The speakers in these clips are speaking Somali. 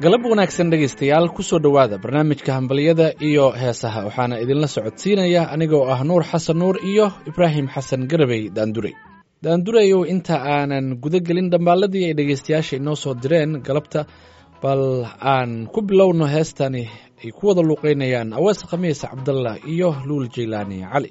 galab wanaagsan dhegaystayaal ku soo dhowaada barnaamijka hambalyada iyo heesaha waxaana idinla socodsiinaya anigoo ah nuur xasan nuur iyo ibraahim xasan garabey daandurey daandureyow inta aanan guda gelin dhambaalladii ay dhegaystayaasha inoo soo direen galabta bal aan ku bilowno heestani ay ku wada luuqeynayaan awees khamiis cabdallah iyo luul jaylaani cali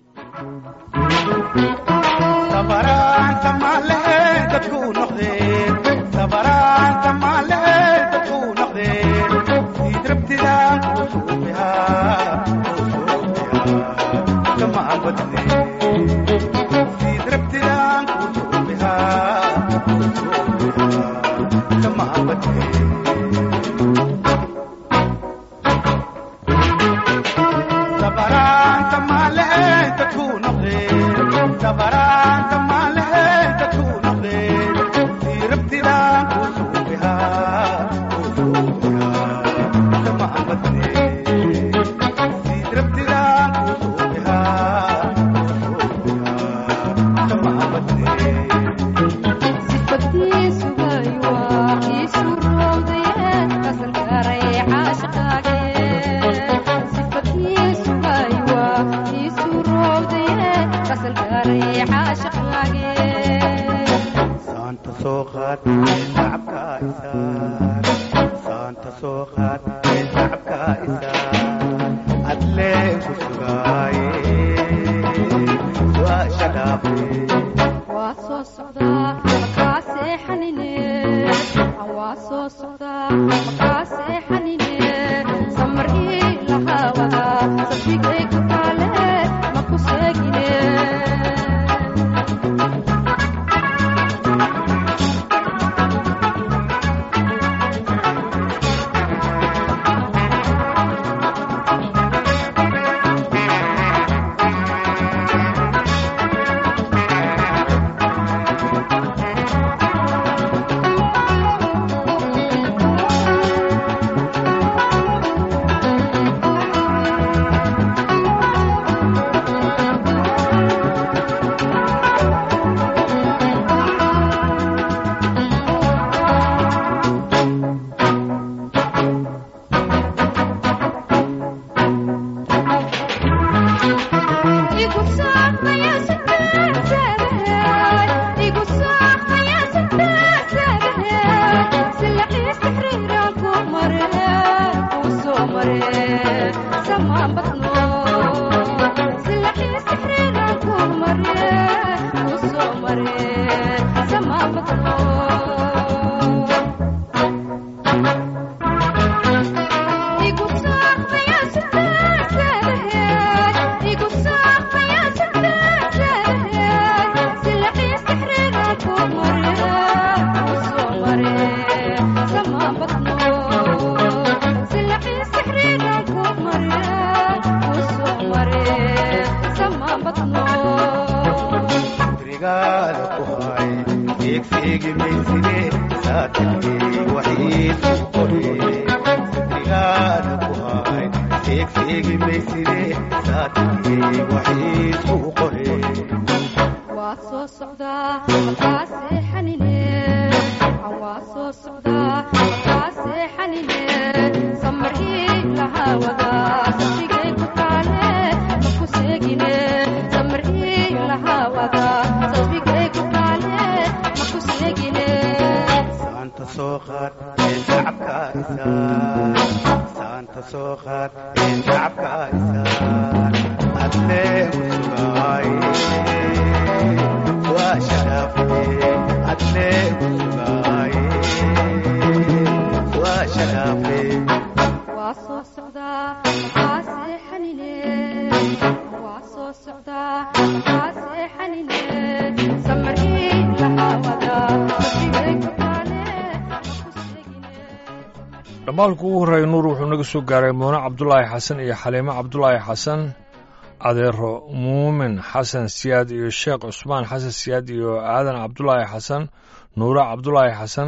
dhamaalku ugu horreeya nuur wuxuu naga soo gaaray muune cabdulaahi xasan iyo xaliimo cabdulaahi xasan adeero muumin xasan siyaad iyo sheekh cusmaan xasan siyaad iyo aadan cabdulaahi xasan nuure cabdulaahi xasan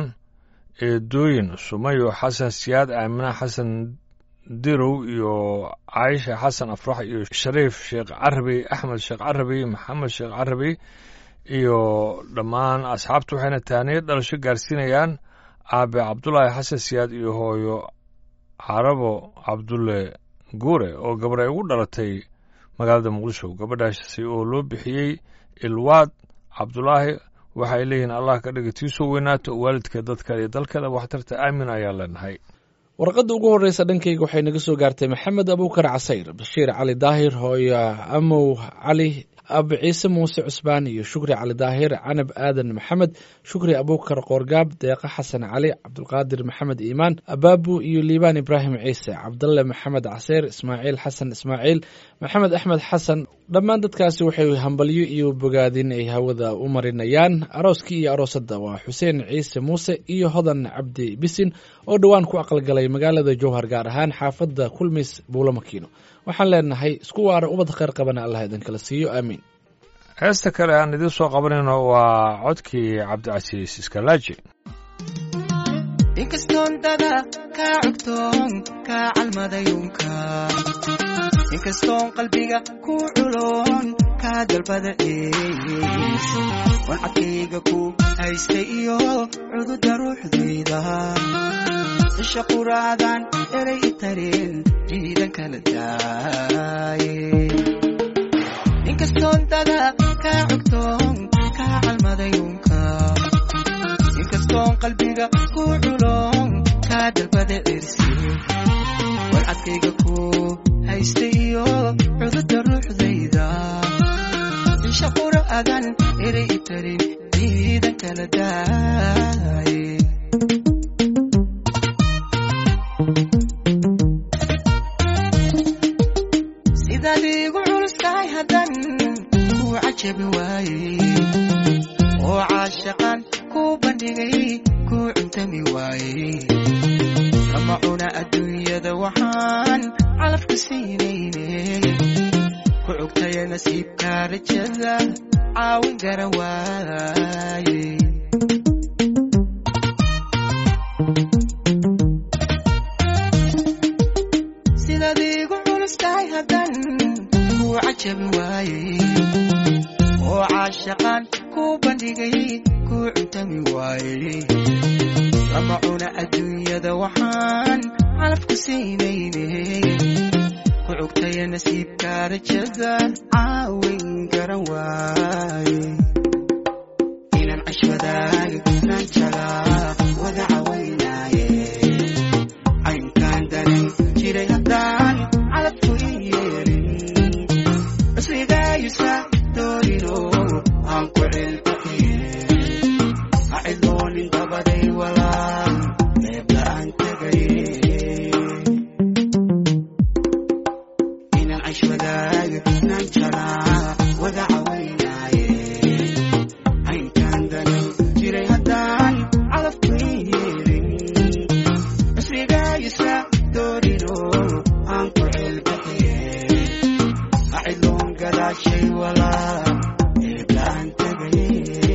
eedooyin sumayo xasan siyaad aamina xasan dirow iyo caayisha xasan afrax iyo shariif sheekh carabi axmed sheekh carabi maxamed sheekh carabi iyo dhammaan asxaabtu waxayna taaniyo dhalasho gaarsiinayaan aabe cabdulaahi xasan siyaad iyo hooyo carabo cabdulle guure oo gabar ay ugu dhalatay magaalada muqdisho gabadhaasi oo loo bixiyey ilwaad cabdulaahi waxay leeyihiin allah ka dhiga tiisoo weynaato waalidka dadka iyo dalkada waxtarta aamin ayaa leenahay warqadda ugu horreysa dhankayga waxay naga soo gaartay maxamed abuukar casayr bashiir cali daahir hooyo amow cali ab ciise muuse cusbaan iyo shukri cali daahir canab aadan maxamed shukri abuukar qoorgaab deeqa xasan cali cabdulqaadir maxamed iimaan abaabu iyo liibaan ibraahim ciise cabdalle maxamed caseyr ismaaciil xasan ismaaciil maxamed axmed xasan dhammaan dadkaasi waxay hambalyo iyo bogaadin ay hawada u marinayaan arooskii iyo aroosadda waa xuseen ciise muuse iyo hodan cabdi bisin oo dhowaan ku aqalgalay magaalada jowhar gaar ahaan xaafadda kulmis buulo makiino waxaan leenahay isku waara ubad kheyr qabana allah idinkala siiyo aamiin heesta kale aan idiin soo qabanayno waa codkii cabdicasiis iskalaaji inkastoon dada kaa cogtoon kaa calmadayuunka inkastoon qalbiga ku culoon kaa dalbada ees wancadkayga ku haystay iyo cududa ruuxdayda isha quraadan eray i tareen jiidan kala daaye inkastoon dada kaa cogtoon kaa calmadayuunka inkastoon qalbiga ku culoon kaa dalbada cirsi warcadkayga ku haystay iyo cududa ruuxdayda isha qura'adan eray i tarin jiidan kala daaye sidaad iigu culustahay haddan kuu cajabi waaye oo caashaqan kuu bandhigay kuu cuntami waaye kama cuna adduunyada waxaan calafka siinayne ku cugtaya nasiibka rajada caawin gara waaye sidaad iigu culustahay haddan kuu cajabi waaye oo caashaqan kuu bandhigay kuu cuntami waaye lama cuna adduunyada waxaan calafku siinayne ku cugtaya nasiibka rajada caawin garan waaye inaan cashwadaaga naan jalaa wada cawaynaaye caynkaan danan jiray haddaan calafku i yeelin cusrigaayusa doonino aan ku cilbaxiye ha cidloonin dabaday walaan eebla aan tegaye inaan cashwadaaga naan jalaa wada cawaynaaye caynkaan danan jiray haddaan calafku i yeelin cusrigaayusa doonino aan ku cilbaxiye acidloon gadaashay walaa eeblaan tegaye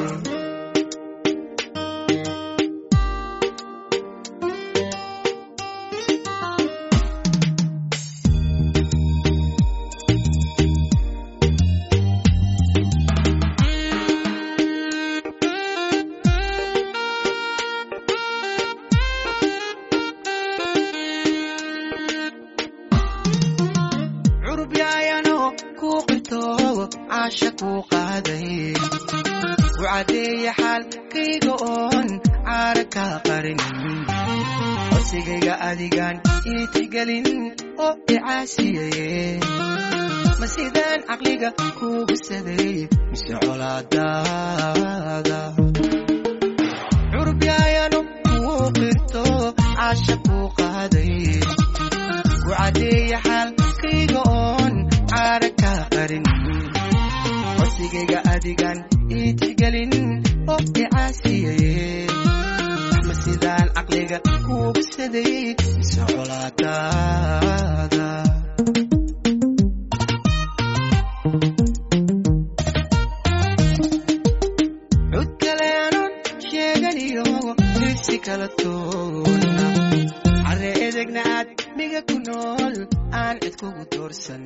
curub yaayano kuu qirto caasha kuu qaaday ku caddeeya xaalkayga oon caara kaa qarin codsigayga adigaan iitigelin oo icaasiyaye ma sidaan caqliga kuugu saday mise colaadaada curub yaayano kuu qirto caasha kuu qaaday ku caddeeya xaalkayga oon caara kaa qarin codsigayga adigaan iitigelin oo icaasiyaye ma sidaan caqliga kuugu saday mise colaadaada cud kale aanon sheeganiyo dirsi kala toona carre edegna aad miga ku nool aan cid kugu doorsan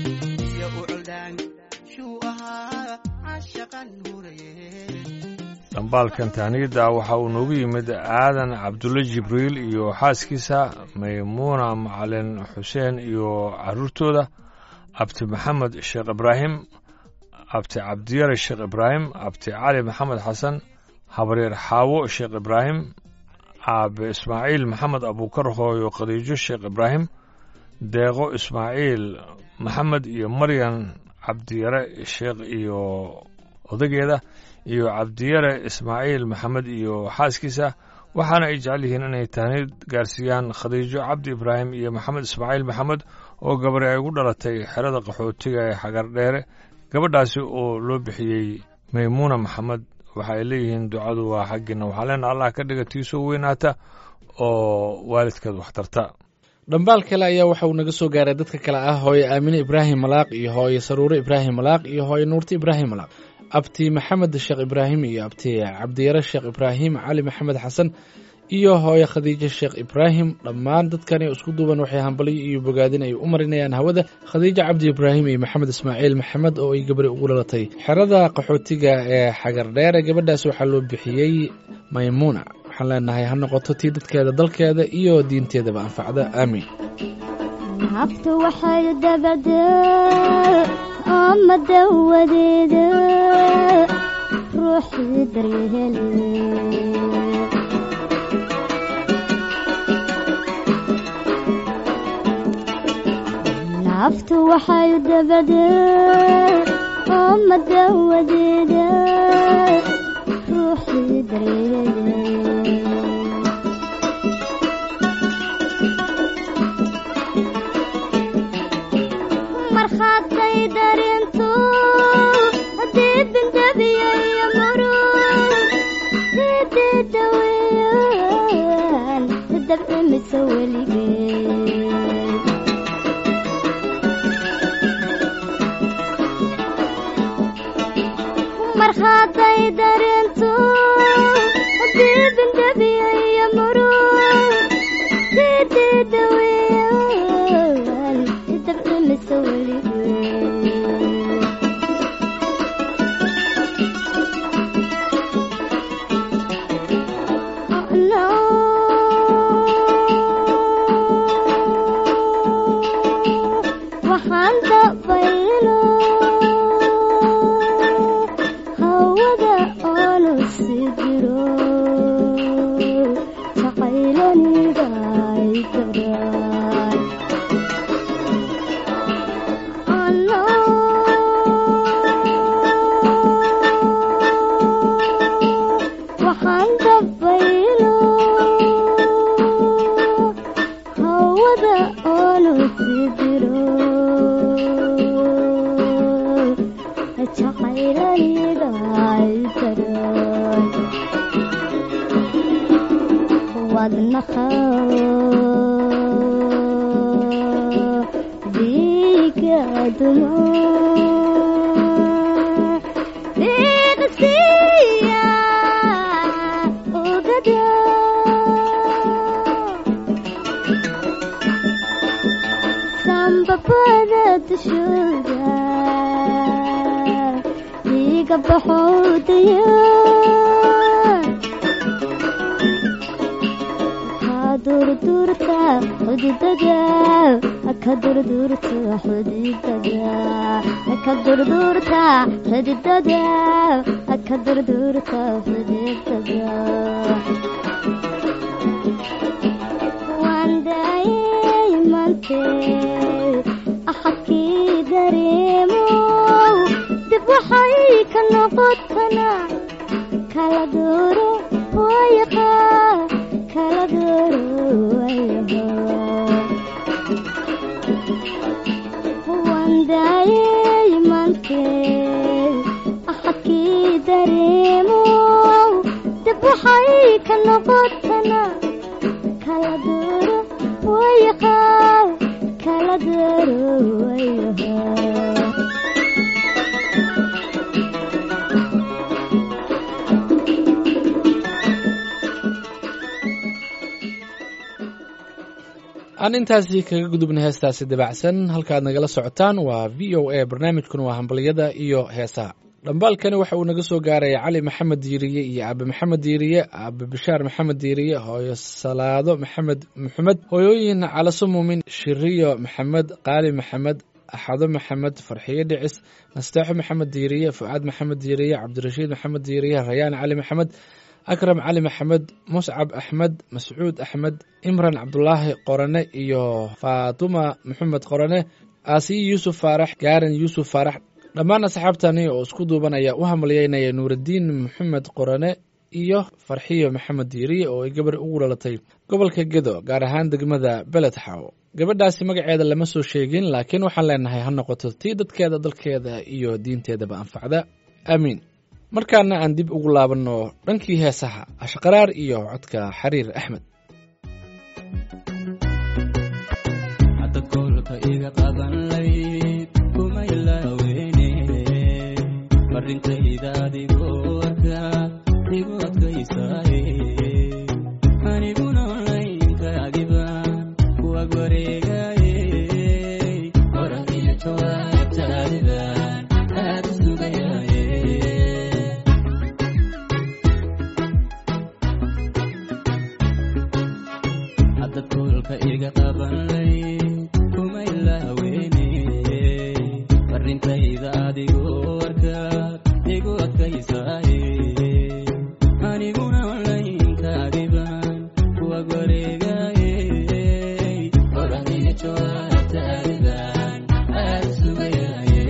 iyo u coldaan shuu ahaa caashaqan huraye dhambaalkan tahniyadda waxa uu noogu yimid aadan cabdulle jibriil iyo xaaskiisa maymuuna macalin xuseen iyo caruurtooda abti maxamed sheekh ibraahim abti cabdiyare sheekh ibraahim abti cali maxamed xasan habaryar xaawo sheekh ibraahim aabe ismaaciil maxamed abuukar hooyo khadiijo sheekh ibraahim deeqo ismaaciil maxamed iyo maryan cabdiyare sheekh iyo odageeda iyo cabdiyare ismaaciil maxamed iyo xaaskiisa waxaana ay jecel yihiin inay tahnid gaarsiiyaan khadiijo cabdi ibraahim iyo maxamed ismaaciil maxamed oo gabari ay ugu dhalatay xerada qaxootiga ee xagardheere gabadhaasi oo loo bixiyey maymuuna maxamed waxa ay leeyihiin ducadu waa xaggiina waxaa leena allah ka dhiga tiisoo weynaata oo waalidkeed waxtarta dhambaal kale ayaa waxa uu naga soo gaaray dadka kale ah hooye aamine ibraahim malaaq iyo hooye saruure ibraahim malaaq iyo hooye nuurti ibraahim malaaq abti maxamed sheekh ibraahim iyo abti cabdiyare sheekh ibraahim cali maxamed xasan iyo hooye khadiijo sheekh ibraahim dhammaan dadkani isku duuban waxay hambaliyo iyo bogaadin ay u marinayaan hawada khadiijo cabdi ibraahim iyo maxamed ismaaciil maxamed oo ay gabari ugu dhalatay xerada qaxootiga ee xagardheere gabadhaas waxaa loo bixiyey maymuuna waxaan leenahay ha noqoto tii dadkeeda dalkeeda iyo diinteedaba anfacda aamiin naftu waxay dabacdaa ama dawadeeda ruuxii daryahele naftu waxay dabacdaa ama dawadeeda ruuxii daryahele markhaatay darintu diibindabiyayo murug diidida weeyaan dabcimisa weligeed markhaatay darintu diibindabiyayo murug diidida weeyaan dabcimisa weligeed waxaan dabaylo hawada oonu sii jiro jaqaylaniga ay daraan waxaan dabaylo hawada oonu sii jiro jaqaylaniga ay daraan wadnaha dhiiga dumo dhiiqsiya ogada sambabada dushooda dhiiga baxowdaya durdurta xudidada ka durdurta xudidada ka durdurta xudidada ka durdurta xudidada waan daayay mante axadkii dareemo dib waxay ka noqotana kala dooro wayaqa kala dooro wayaqa waan daayay mante axadkii dareemo dib waxay ka noqotana kala dooro wayaqa kala dooro wayaqa aan intaasi kaga gudubna heestaasi dabacsan halkaad nagala socotaan waa v o a barnaamijkuna waa hambaliyada iyo heesaha dhambaalkani waxa uu naga soo gaaraya cali maxamed diiriye iyo aabe maxamed diiriye aabe bishaar maxamed diiriye hooyo salaado maxamed maxamed hooyooyin calaso muumin shiriyo maxamed qaali maxamed axado maxamed farxiyo dhicis nasteexo maxamed diiriye fucaad maxamed diiriye cabdirashiid maxamed diiriye rayaan cali maxamed akram cali maxamed muscab axmed mascuud axmed imran cabdulaahi qorane iyo faatuma maxamed qorane aasiyi yuusuf faarax gaaran yuusuf faarax dhammaan asxaabtani oo isku duubanaya u hambalyeynaya nuuraddiin maxamed qorane iyo farxiyo maxamed diiriye oo ay gabar ugu dhalatay gobolka gedo gaar ahaan degmada beled xaw gabadhaasi magaceeda lama soo sheegin laakiin waxaan leenahay ha noqoto tii dadkeeda dalkeeda iyo diinteedaba anfacda aamiin markaana aan dib ugu laabanno dhankii heesaha ashqaraar iyo codka xariir axmed hadda koolka iga qaban layd kuma ilaaweyne farintayda adigoo arka igu adkaysaaye aniguna onlaynkaagiban kuwag wareegaaye hora iyo jawaabtaadiban aad u sugayaaye hadda koolka iga qaban layd kuma ilaaweyne farintayda adigoo arkaad igu adkaysaaye aniguna onlaynkaagiban kuwag wareegaaye horadiyo jawaabtaadiban aad u sugayaaye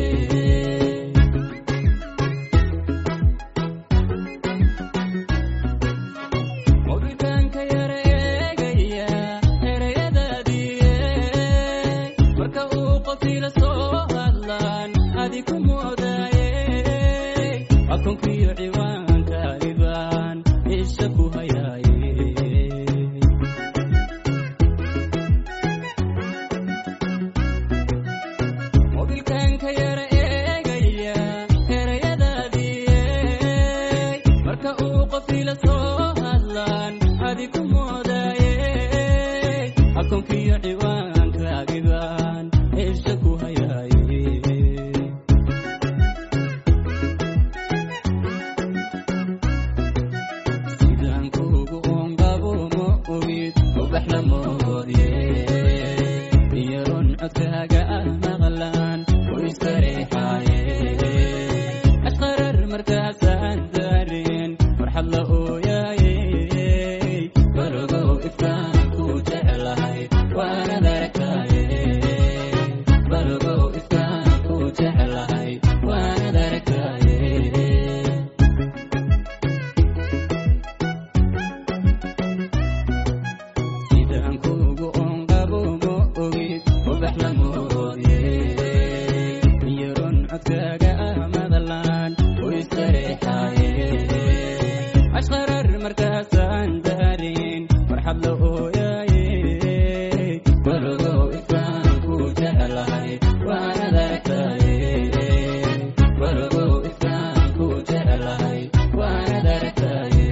mobilkaanka yara eegaya erayadaadiye marka uu qofila soo hadlaan adi ku moodaaye akoonkiyo ciwaankaagibaan isha ku hayaaye mobilkaanka yara eegaya erayadaadiye marka uu qofila soo hadlaan adi ku moodaaye akoonkiyo ciwaankaagiban isha ku hayaaye sidaan kuugu ongabo ma ogid ubax la moodye iyaron codkaaga ah maqlaan u istareexaaye ashqarar markaasaan daarin farxad la ooyaaye balogow ifkaan ku jeclahay waanad aragtaaye balogow ifkaan ku jeclahay waanad aragtaaye sidaan kuugu onqabo ma ogid ubax la moodye iyaron codkaaga ah madalaan u istareexaaye ashqarar markaasaan daarin farxad la ooyaaye balogow ifkaan ku jeclahay waanad aragtaaye balogow ifkaan ku jeclahay waanad aragtaaye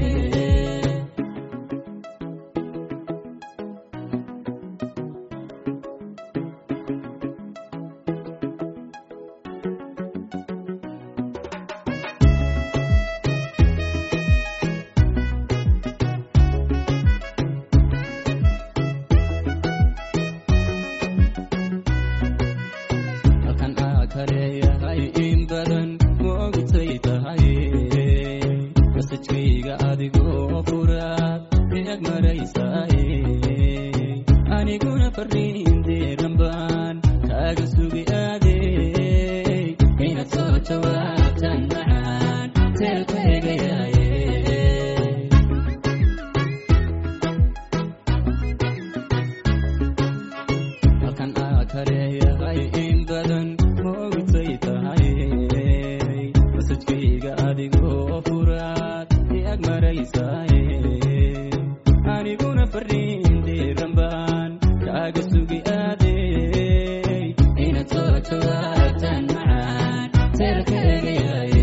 halkan aa kaleeyahay in badan ma ogtay tahay masajkayga adigoo furaad iag maraysaaye aniguna fariinteedan baan kaaga sugi aadey inaad soo jawaabtan macaan teelka egayaaye halkan aa kaleeyahay in badan ma ogtay tahay masajkayga adigoo furaad iag maraysaaye aniguna fariinteedan baan kaaga sugi aadey inaad soo jawaabtan macaan teelka egayaaye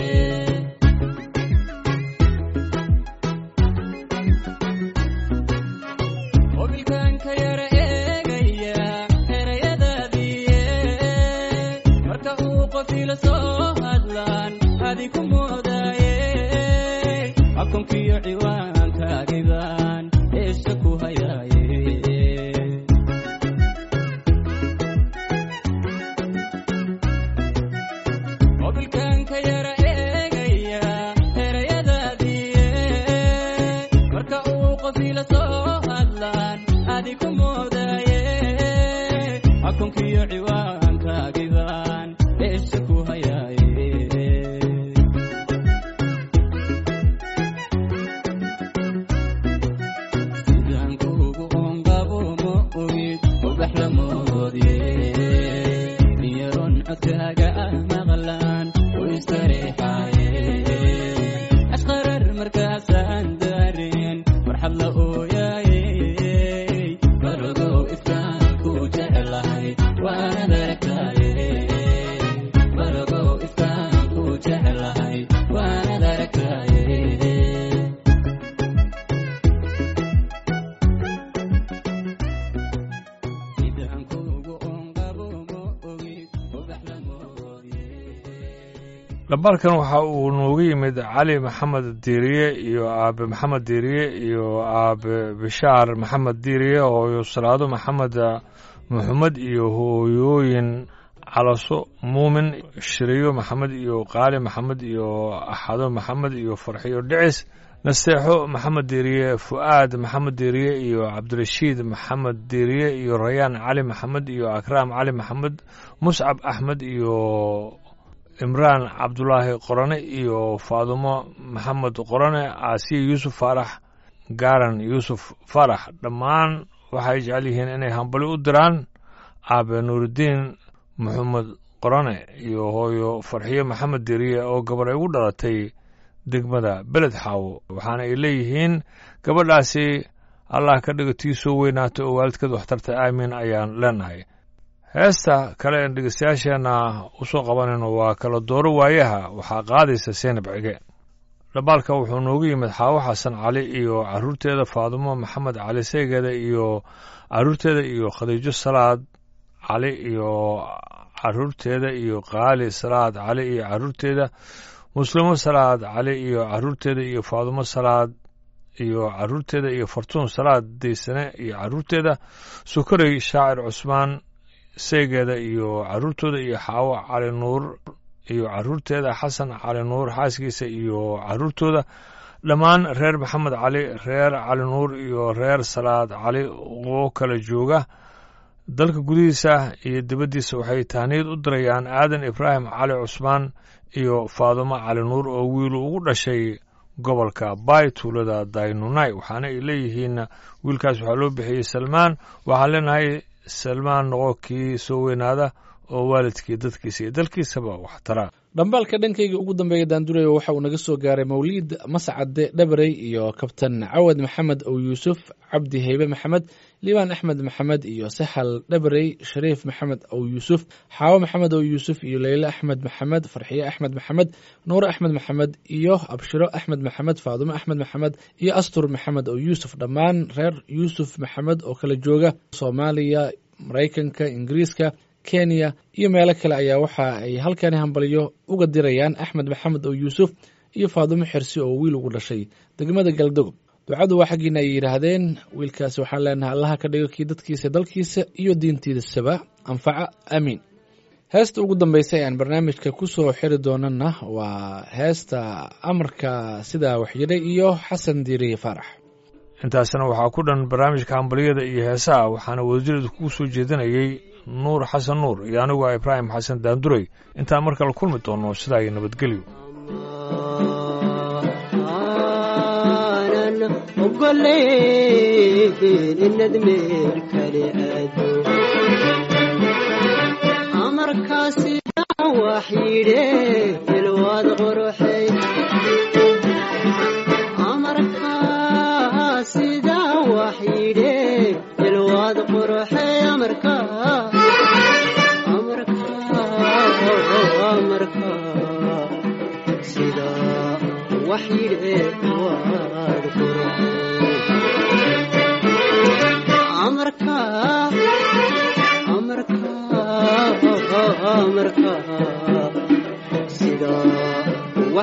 mobilkaanka yara eegaya erayadaadiye marka uu qofila soo hadlaan adi ku moodaye akoonkiyo ciwaankaagiban eesha ku hayaaye mobilkan ka yara eegaya erayadaadiiye marka uu qofila soo hadlaan adi ku moodaye akoonkiyo ciwaankaagiban eesha ku hayaaye sidaan kuugu ongabo ma ogid ubax la moodye niyaron codkaaga ah maqlaan u istareexaaye ashqarar markaasaan daareen farxad la ooyaaye barogow ifkaan ku jeclahay waanad aragtaaye barogow ifkaan ku jeclahay waanad aragtaaye sidaan kuugu ongabo ma ogid ubax la moodye dhabalkan waxa uu noogu yimid cali maxamed diiriye iyo aabe maxamed diiriye iyo aabe bishaar maxamed diiriye hooyo salaado maxamed maxamed iyo hooyooyin calaso muumin shiriyo maxamed iyo qaali maxamed iyo axado maxamed iyo farxiyo dhicis nasteexo maxamed diiriye fu'aad maxamed diiriye iyo cabdirashiid maxamed diiriye iyo rayaan cali maxamed iyo akraam cali maxamed muscab axmed iyo imraan cabdulaahi qorane iyo faadumo maxamed qorane aasiya yuusuf faarax gaaran yuusuf faarax dhammaan waxay jecel yihiin inay hambali u diraan aabe nuuridiin maxamed qorane iyo hooyo farxiyo maxamed deriye oo gabar ay ugu dhalatay degmada beled xaawo waxaana ay leeyihiin gabadhaasi allah ka dhigo tii soo weynaato oo waalidkeed waxtarta aamiin ayaan leenahay heesta kale een dhegeystayaasheenna u soo qabanayno waa kala dooro waayaha waxaa qaadaysa seenab cige dhabaalka wuxuu noogu yimid xaawo xasan cali iyo caruurteeda faadumo maxamed cali seegeeda iyo caruurteeda iyo khadiijo salaad cali iyo caruurteeda iyo qaali salaad cali iyo caruurteeda muslimo salaad cali iyo caruurteeda iyo faadumo salaad iyo caruurteeda iyo fartuun salaad daysane iyo caruurteeda sukarey shaacir cusmaan seegeeda iyo caruurtooda iyo xaawo cali nuur iyo caruurteeda xasan cali nuur xaaskiisa iyo caruurtooda dhammaan reer maxamed cali reer cali nuur iyo reer salaad cali oo kala jooga dalka gudihiisa iyo dibaddiisa waxay tahniyad u dirayaan aadan ibraahim cali cusmaan iyo faadumo cali nuur oo wiilu ugu dhashay gobolka bay tuulada daynunai waxaana ay leeyihiin wiilkaas waxaa loo bixiyey salmaan waxaan leenahay salmaan noqo kii soo weynaada oo waalidkii dadkiisa iyo dalkiisaba wax tara dhambaalka dhankayga ugu dambeeya daandurayo waxa uu naga soo gaaray mawliid mascade dhabarey iyo kabtan cawad maxamed ow yuusuf cabdi heybe maxamed liibaan axmed maxamed iyo saxal dhabarey shariif maxamed ow yuusuf xaawo maxamed ow yuusuf iyo leyle axmed maxamed farxiye axmed maxamed nuure axmed maxamed iyo abshiro axmed maxamed faadumo axmed maxamed iyo astur maxamed ow yuusuf dhammaan reer yuusuf maxamed oo kala jooga soomaaliya maraykanka ingiriiska kenya iyo meelo kale ayaa waxa ay halkani hambalyo uga dirayaan axmed maxamed oo yuusuf iyo faadumo xirsi oo wiil ugu dhashay degmada galdogob ducadu waa xaggiina ay yidhaahdeen wiilkaasi waxaan leenahay allaha ka dhigo kii dadkiisa dalkiisa iyo diintiisaba anfaca aamiin heesta ugu dambaysa ee aan barnaamijka ku soo xiri doonana waa heesta amarka sidaa waxyidhay iyo xasan diiriye faarax intaasna waxaa ku dhan barnaamijka hambaliyada iyo heesaha waxaana wadajireedu kugu soo jeedinayey nuur xasan nuur iyo anigu ah ibraahim xasan daanduray intaan mar kale kulmi doono sidaa iyo nabadgelyo aanan ogoleyn inad meel kale aado amarkaasi wax yidhe ilwaad qoroxey amarkaa sidaa wax yidhe ilwaad qoroxey amarkaa amarkaa amarkaa sidaa wax yidhe waad qoroxey amarkaa amarkaa amarkaa sidaa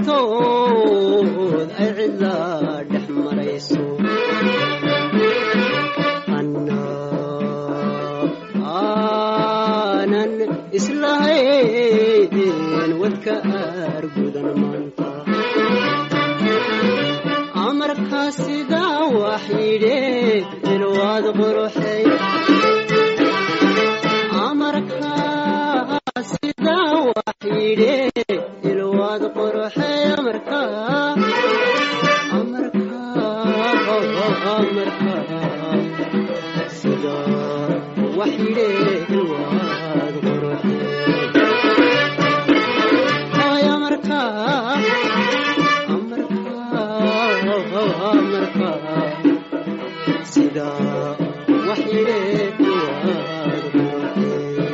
laabtood ay cidlaa dhex marayso anna aanan islahayn wadka aargudan maanta amarkaa sidaa wax yidhe ilwaad quruxay amarkaa sidaa wax yidhe ilwaad quruxay amarkaa amarkaa amarkaa sidaa wax yidhe ilwaad quruxay ay amarkaa amarkaa sidaa wax yidhe ilwaad quruxay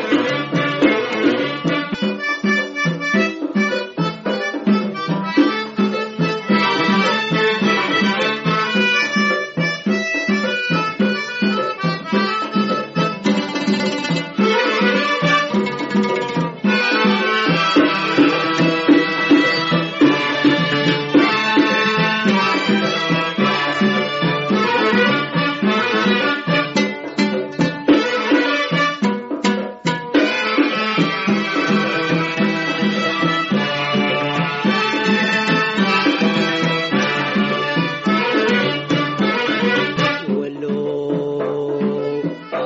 walow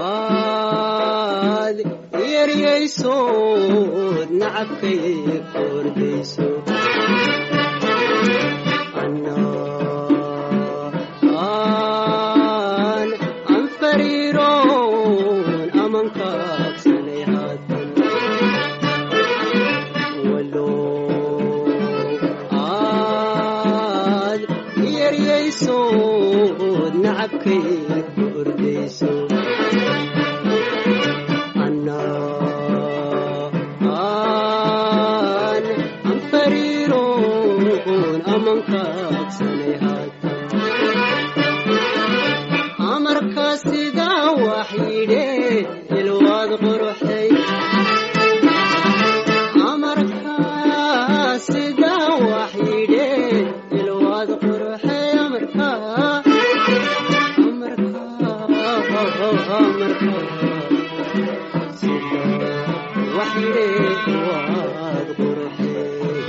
aad yeryaysood nacabkay kordayso anna aan aan fariiroon aman kaagsanay haatan walow aad yeryaysood nacabkay kordayso anna aan aan fariiroon aman kaagsanay haatan amarkaa sidaa wax yidhe ilwaad quruxay amarkaa sidaa wax yidhe ilwaad quruxay amarkaa amarkaa amarkaa sidaa wax yidhe ilwaad quruxay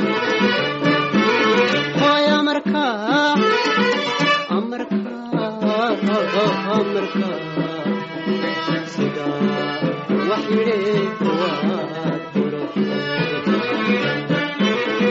hooy amarkaa amarkaa amarkaa sidaa wax yidhe ilwaad quruxay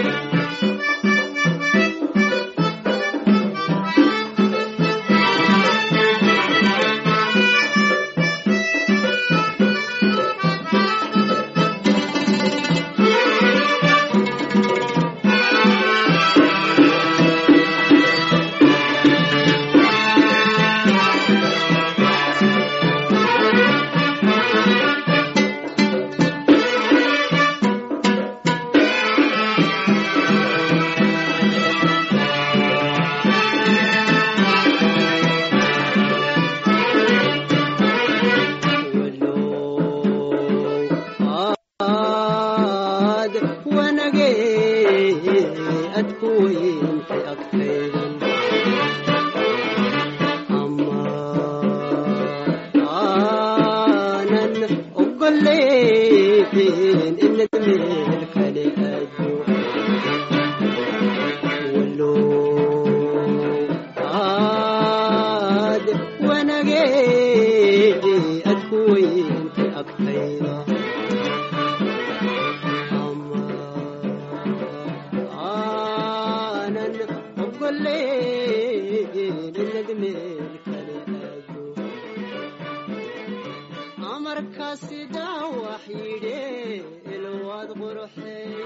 walow aad wanagee ad ku weyntay agtaydan ama aanan ogoleyn inad meel kale aado walow aad wanagee ad ku weyntay agtayda ama aanan ogoleyn inad meel kale aado amarkaa sidaa wax yidhe ilwaad quruxay